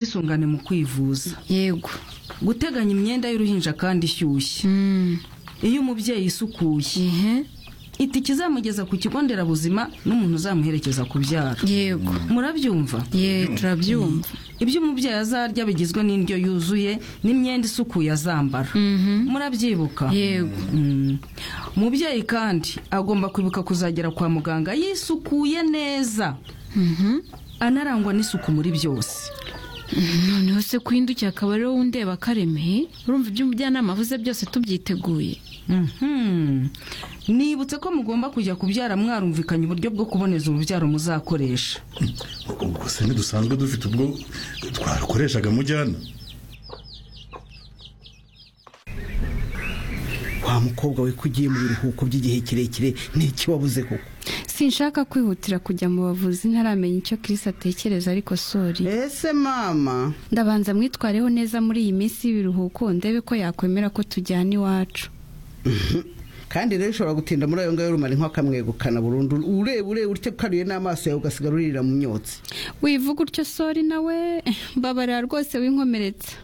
ubwisungane mu kwivuza yego guteganya imyenda y'uruhinja kandi ishyushye iyo umubyeyi isukuye ehe ita ikizamugeza ku kigo nderabuzima n'umuntu uzamuherekeza kubyara yego murabyumva ye turabyumva ibyo umubyeyi azarya bigizwe n'indyo yuzuye n'imyenda isukuye azambara murabyibuka yego Mm. umubyeyi kandi agomba kwibuka kuzagera kwa muganga yisukuye neza anarangwa n'isuku muri byose noneho se kuhindukiye akaba ariwo wundeba akaremeye urumva ibyo umujyanama avuze byose tubyiteguye Mhm. nibutse ko mugomba kujya kubyara mwarumvikanye uburyo bwo kuboneza urubyaro muzakoresha ubwo se ntidusanzwe dufite ubwo twarukoreshaga mujyana wa mukobwa we ko ugiye mu biruhuko by'igihe kirekire n'iki wabuze koko sinshaka kwihutira kujya mu bavuzi ntaramenya icyo kirisi atekereza ariko sori ese mama ndabanza mwitwareho neza muri iyi minsi y'ibiruhuko ndebe ko yakwemera ko tujyana iwacu kandi rero ushobora gutinda muri ayo ngayo rumara inka kamwegukana burundu ureba ureba utyo ukaruye n'amaso yawe ugasigara uririra mu myotsi wivuga utyo sori nawe mbabarira rwose winkomeretsa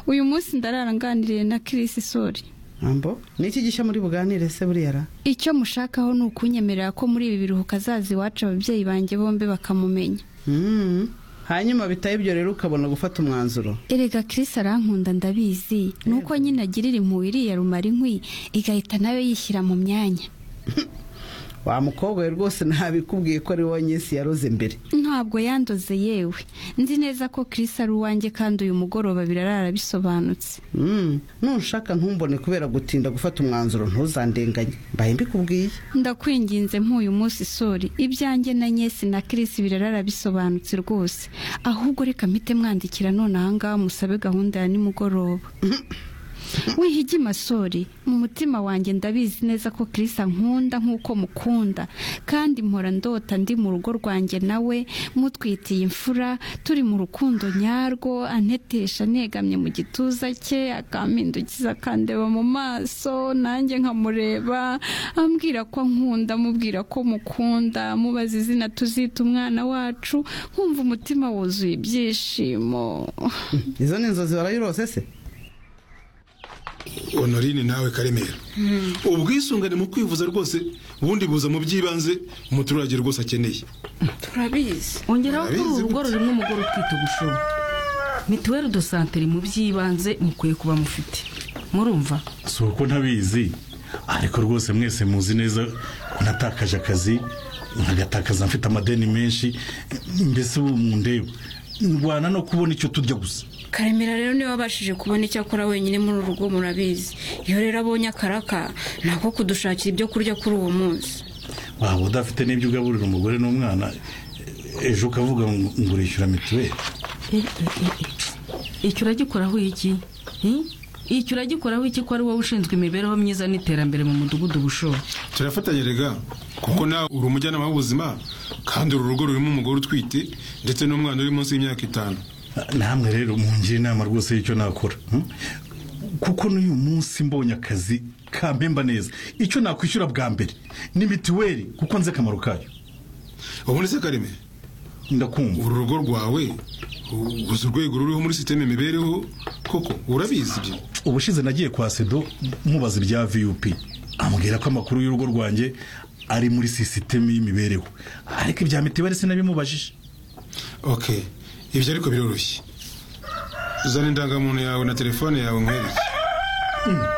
uyu munsi ndarara nganiriye na kirisi sori ambo niki gishya muri buganire se buriya ra icyo mushakaho ni ukunyemerera ko muri ibi biruhuko azaza iwacu ababyeyi banjye bombi bakamumenya Mm. hanyuma bitaye ibyo rero ukabona gufata umwanzuro erega kirisi arankunda ndabizi ni uko nyine agirira impuhwe iriya rumara inkwi igahita nayo yishyira mu myanya wa mukobwa we rwose ntabikubwiye ko ari wowe nyinshi yaroze mbere ntabwo yandoze yewe nzi neza ko Chris ari uwanjye kandi uyu mugoroba birarara bisobanutse Mm. nunshaka ntumbone kubera gutinda gufata umwanzuro ntuzandenganye mbaye mbikubwiye ndakwinginze nk'uyu munsi sori ibyanjye na nyesi na Chris birarara bisobanutse rwose ahubwo reka mpite mwandikira none ahangaha musabe gahunda ya nimugoroba wihigi masori mu mutima wanjye ndabizi neza ko Chris ankunda nk'uko mukunda kandi mpora ndota ndi mu rugo rwanjye nawe mutwitiye imfura turi mu rukundo nyarwo antetesha negamye mu gituza cye akampindukiza akandeba mu maso nanjye nkamureba ambwira ko ankunda amubwira ko mukunda amubaza izina tuzita umwana wacu nkumva umutima wuzuye ibyishimo izo ni inzozi warayirose se honorine nawe karemera ubwisungane mu kwivuza rwose ubundi buza mu by'ibanze umuturage rwose akeneye turabizi ongeraho ko uru Arabizi rugo rurimo umugore utwite ubushobo mituweli do santeri mu by'ibanze mukwiye kuba mufite murumva si uko ntabizi ariko rwose mwese muzi neza ko natakaje akazi nkagatakaza mfite amadeni menshi mbese ubu mundeba ndwana no kubona icyo turya gusa karemera rero niba abashije kubona icyo akora wenyine muri uru rugo murabizi iyo rero abonye akaraka nako kudushakira ibyo kurya kuri uwo munsi waba udafite n'ibyo ugaburira umugore n'umwana ejo ukavuga ngo ngurishyura mituweli icyo uragikoraho iki Hmm? icyo uragikoraho iki ko ari wowe ushinzwe imibereho myiza n'iterambere mu mudugudu bushobo turafatanya rega kuko nawe uri umujyanama w'ubuzima kandi uru rugo rurimo umugore utwite ndetse n'umwana uri munsi y'imyaka itanu namwe rero mungira inama rwose y'icyo nakora hmm? kuko n'uyu munsi mbonye akazi kampemba neza icyo nakwishyura bwa mbere ni mituweli kuko nzi akamaro kayo ubundi se karemera ndakumva uru rugo rwawe u- uzi urwego ruriho muri sisiteme imibereho koko urabizi ibyo ubushize nagiye kwa sedo mubaza ibya vup ambwira ko amakuru y'urugo rwanjye ari muri sisiteme y'imibereho ariko ibya mituweli sinabimubajije ok ibyo ariko biroroshye uzana indangamuntu yawe na telefone yawe nkwereke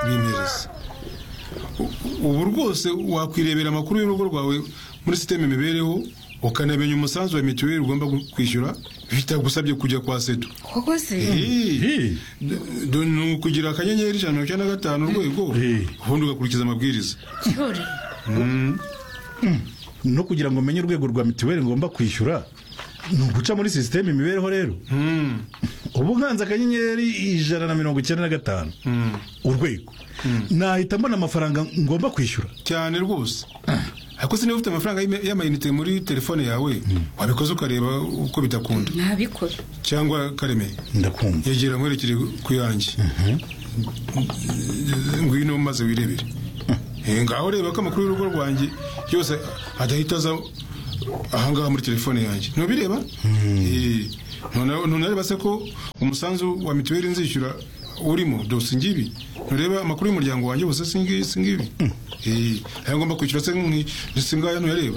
bimereze U- ubu rwose wakwirebera amakuru y'urugo rwawe muri sisiteme imibereho ukanamenya umusanzu wa mituweli ugomba gu- kwishyura bitagusabye kujya kwa sedo koko se Eh, Eh, do- ni ukugira akanyenyeri ijana na mirongo icyenda na gatanu urwego Eh. ubundi ugakurikiza amabwiriza cyori no kugira ngo menye urwego rwa mituweli ngomba kwishyura ni uguca muri sisiteme imibereho rero Mm, ubu nkanze akanyenyeri ijana na mirongo icyenda na gatanu mm. urwego nahita mbona amafaranga ngomba kwishyura cyane rwose ariko se niba ufite amafaranga y'ime- y'amayinite muri telefone yawe wabikoze ukareba uko bidakunda ntabikora cyangwa kareme ndakumva yegera nkwerekere ku yanjye ngwino maze wirebere Eh, ngaho reba ko amakuru y'urugo rwanjye yose adahita aza ahangaha muri telefone yanjye ntubireba Eh, noneho ntureba se ko umusanzu wa mituweli nzishyura urimo dose ngibi ntureba amakuru y'umuryango wanjye gusa singibi singibi eee nayo ngomba kwishyura se nk'isingayo ntuyareba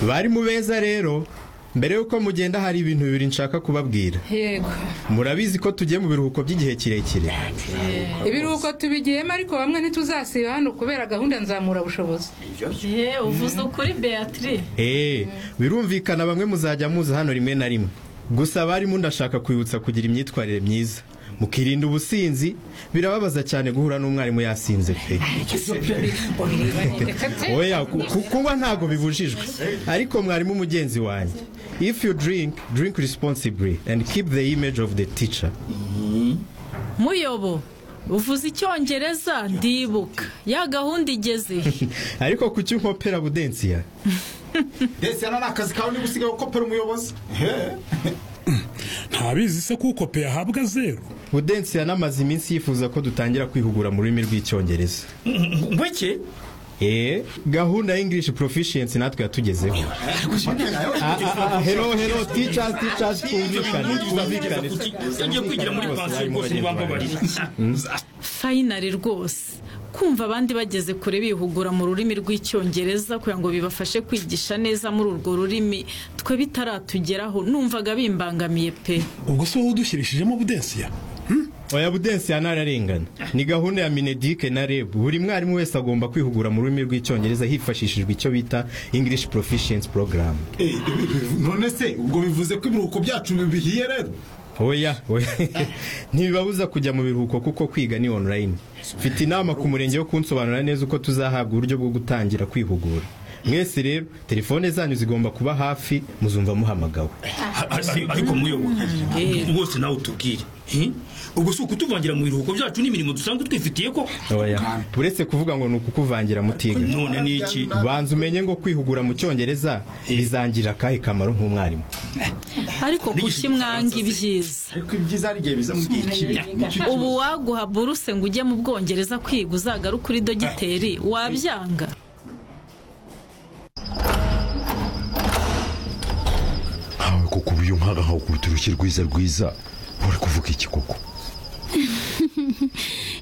bari mu beza rero mbere y'uko mugenda hari ibintu bibiri nshaka kubabwira yego murabizi ko tugiye mu biruhuko by'igihe kirekire ibiruhuko tubigiyemo ariko bamwe ntituzasiba hano kubera gahunda nzamura bushobozi Ye, uvuze ukuri Beatrice eee birumvikana bamwe muzajya muza hano rimwe na rimwe gusa abarimu ndashaka kwibutsa kugira imyitwarire myiza mukirinda ubusinzi birababaza cyane guhura n'umwarimu yasinze pe oya ku- ku- kunywa ntabwo bibujijwe ariko mwarimu mugenzi wanjye if you drink drink responsibly and keep the image of the teacher muyobo uvuze icyongereza ndibuka ya gahunda igeze ariko kuki nkopera budensiya ndetse hano ni akazi kawe niba usigaye ukopera umuyobozi ntabizi se kuko pe ahabwa zeru budensiya n'amaze iminsi yifuza ko dutangira kwihugura mu rurimi rw'icyongereza ngwiki eee gahunda y'ingirishi porofishiyensi natwe yatugezeho Ah, ah, ah, hero hero teachers teachers twumvikane twumvikane ngiye kwigira muri pansiyo rwose ntibambabarira fayinari rwose kumva abandi bageze kure bihugura mu rurimi rw'icyongereza kugira ngo bibafashe kwigisha neza muri urwo rurimi twe bitaratugeraho numvaga bimbangamiye pe ubwo si wowe udushyirishijemo budensiya oya budensiya ntararengana ni gahunda ya minedike na reb buri mwarimu wese agomba kwihugura mu rurimi rw'icyongereza hifashishijwe icyo bita ingirishi porofishiyensi porogaramu none se ubwo bivuze ko ibiruhuko byacu bihiye rero oya oya ntibibabuza kujya mu biruhuko kuko kwiga ni online mfite inama ku murenge yo kunsobanurira neza uko tuzahabwa uburyo bwo gutangira kwihugura mwese rero telefone zanyu zigomba kuba hafi muzumva muhamagawe ariko muyobozi rwose nawe utubwire hi? ubwo si ukutuvangira mu biruhuko byacu n'imirimo dusanzwe twifitiye ko oya uretse kuvuga ngo ni ukukuvangira mutiga none ni iki banza umenye ngo kwihugura mu cyongereza bizangirira akahe kamaro nk'umwarimu ariko kuki mwanga ibyiza ariko ibyiza hari igihe biza mu gihe kibi ubu waguha buruse ngo ujye mu bwongereza kwiga uzagaruke uri dogiteri wabyanga ntawe koko uburyo nk'aha nkawe kuruta urushyi rwiza rwiza uri kuvuga iki koko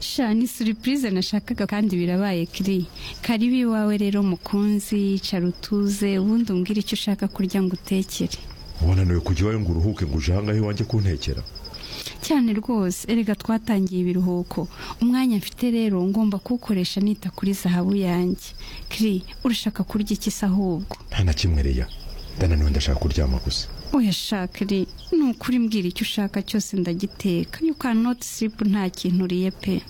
sha ni suripurize nashakaga kandi birabaye kiri karibu iwawe rero mukunzi cara utuze ubundi umbwire icyo ushaka kurya ngo utekere wananiwe kujya iwawe ngo uruhuke ngo uje ahangahe iwanjye kuntekera cyane rwose erega twatangiye ibiruhuko umwanya mfite rero ngomba kuwukoresha nita kuri zahabu yanjye kiri urashaka kurya iki se ahubwo nta na kimwe reya ndananiwe ndashaka kuryama gusa oya sha kiri ni ukuri mbwira icyo ushaka cyose ndagiteka you cannot sleep nta kintu uriye pe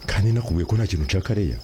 kandi nakubwiye ko nta kintu nshaka reya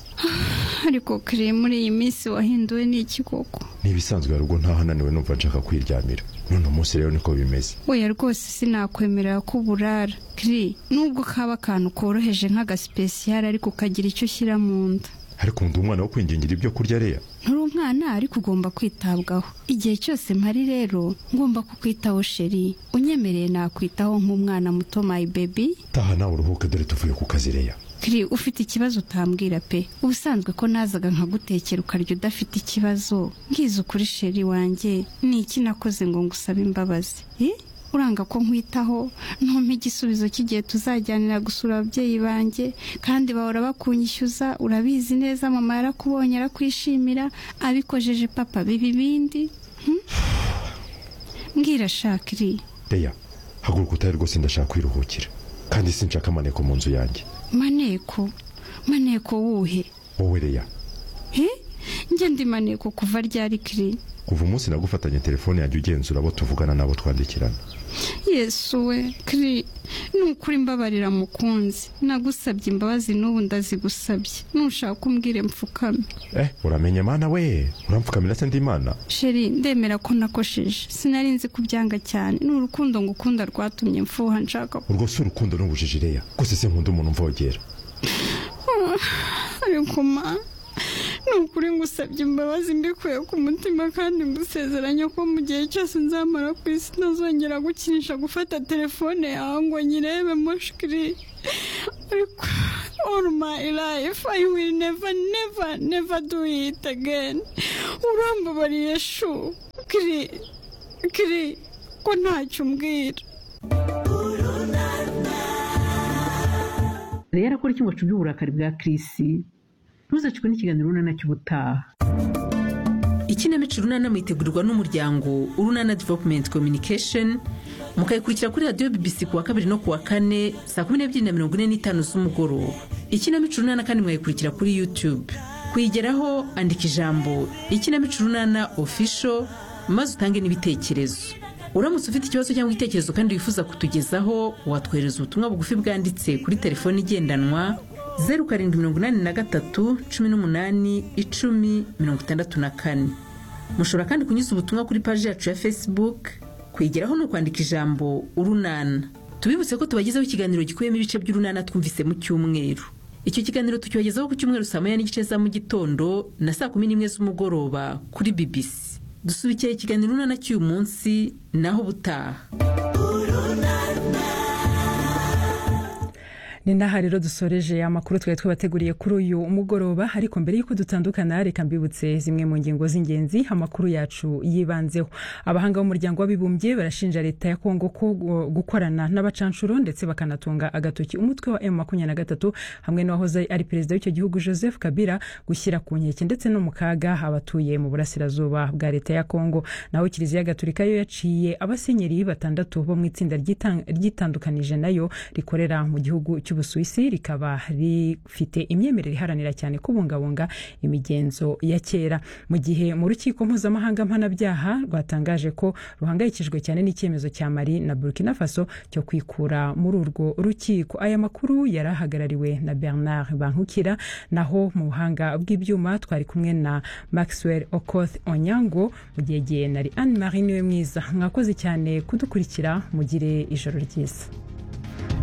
ariko kiri muri iyi minsi wahinduwe n'iki koko n'ibisanzwe hari ubwo ntaho ananiwe numva nshaka kwiryamira none umunsi rero niko bimeze oya rwose sinakwemerera ko uburara kiri nubwo kaba akantu koroheje nk'agasipesiyare ariko ukagira icyo ushyira mu nda ariko ndi umwana wo kwingingira ibyo kurya reya nturi umwana ariko ugomba kwitabwaho igihe cyose mpari rero ngomba kukwitaho sheri unyemereye nakwitaho nk'umwana muto my baby taha nawe uruhuke dore tuvuye ku kazi reya kiri ufite ikibazo utambwira pe ubusanzwe ko nazaga nkagutekera ukarya udafite ikibazo ngize ukuri sheri wanjye ni iki nakoze ngo ngusabe imbabazi Eh? uranga ko nkwitaho ntumpe igisubizo cy'igihe tuzajyanira gusura ababyeyi banjye kandi bahora bakunyishyuza urabizi neza mama yarakubonye arakwishimira abikojeje papa biba ibindi Hmm? mbwira shakiri reya haguruka utahe rwose ndashaka kwiruhukira kandi sinshaka amaneko mu nzu yanjye maneko maneko wuhe wowe reya he njye ndi maneko kuva ryari kiri kuva umunsi nagufatanye telefone yanjye ugenzura abo tuvugana n'abo twandikirana yesu we kiri ni ukuri mbabarira mukunzi nagusabye imbabazi n'ubu ndazigusabye nushaka umbwire mfukame eh uramenye mana we urampfukamira se ndi imana sheri ndemera ko nakosheje sinari nzi kubyanga cyane ni urukundo ngukunda rwatumye mfuha nshaka ku- urwo si urukundo n'ubujiji reya rwose sinkunda umuntu umvogera ariko ma ni ukuri ngusabye imbabazi mbikuye ku mutima kandi ngusezeranya ko mu gihe cyose nzamara ku isi ntazongera gukinisha gufata telefone yawe ngo nyirebe mushikiri ariko all my life I will never never never do it again urambabariye shu kiri kiri ko ntacyo umbwira rero akora icyumbacu by'uburakari bwa kirisi ntuzacikwe n'ikiganiro urunana cy'ubutaha ikinamico urunana mwitegurirwa n'umuryango urunana development communication mukayikurikira kuri radiyo bbc ku wa kabiri no ku wa kane saa kumi n'ebyiri na mirongo ine n'itanu z'umugoroba ikinamico urunana kandi mwayikurikira kuri youtube kuyigeraho andika ijambo ikinamico urunana official maze utange n'ibitekerezo uramutse ufite ikibazo cyangwa igitekerezo kandi wifuza kutugezaho watwohereza ubutumwa bugufi bwanditse kuri telefoni igendanwa zeru karindwi mirongo inani na gatatu cumi n'umunani icumi mirongo itandatu na kane mushobora kandi kunyuza ubutumwa kuri paji yacu ya facebook kwigeraho ni ukwandika ijambo urunana tubibutse ko tubagezaho ikiganiro gikubiyemo ibice by'urunana twumvise mu cyumweru icyo kiganiro tukibagezaho ku cyumweru saa moya n'igice za mu gitondo na saa kumi n'imwe z'umugoroba kuri bbc dusubikira ikiganiro urunana cy'uyu munsi naho ubutaha ni n'aha rero dusoreje amakuru twari twabateguriye kuri uyu mugoroba ariko mbere y'uko dutandukana reka mbibutse zimwe mu ngingo z'ingenzi amakuru yacu yibanzeho abahanga b'umuryango w'abibumbye barashinja leta ya kongo ko gu- gukorana n'abacanshuro ndetse bakanatunga agatoki umutwe wa m makumyabiri na gatatu hamwe n'uwahoze ari perezida w'icyo gihugu joseph kabila gushyira ku nkeke ndetse no mu kaga abatuye mu burasirazuba bwa leta ya kongo naho kiliziya gatulika yo yaciye abasenyeri batandatu bo mu itsinda ryitang- ryitandukanije nayo rikorera mu gihugu cy'u cy'ubusuwisi rikaba rifite imyemerere iharanira cyane kubungabunga imigenzo ya kera mu gihe mu rukiko mpuzamahanga mpanabyaha rwatangaje ko ruhangayikijwe cyane n'icyemezo cya mari na burkina faso cyo kwikura muri urwo rukiko aya makuru yari ahagarariwe na bernard bankukira naho mu buhanga bw'ibyuma twari kumwe na maxwell okoth onyango mu gihe gihe na anne marie niwe mwiza mwakoze cyane kudukurikira mugire ijoro ryiza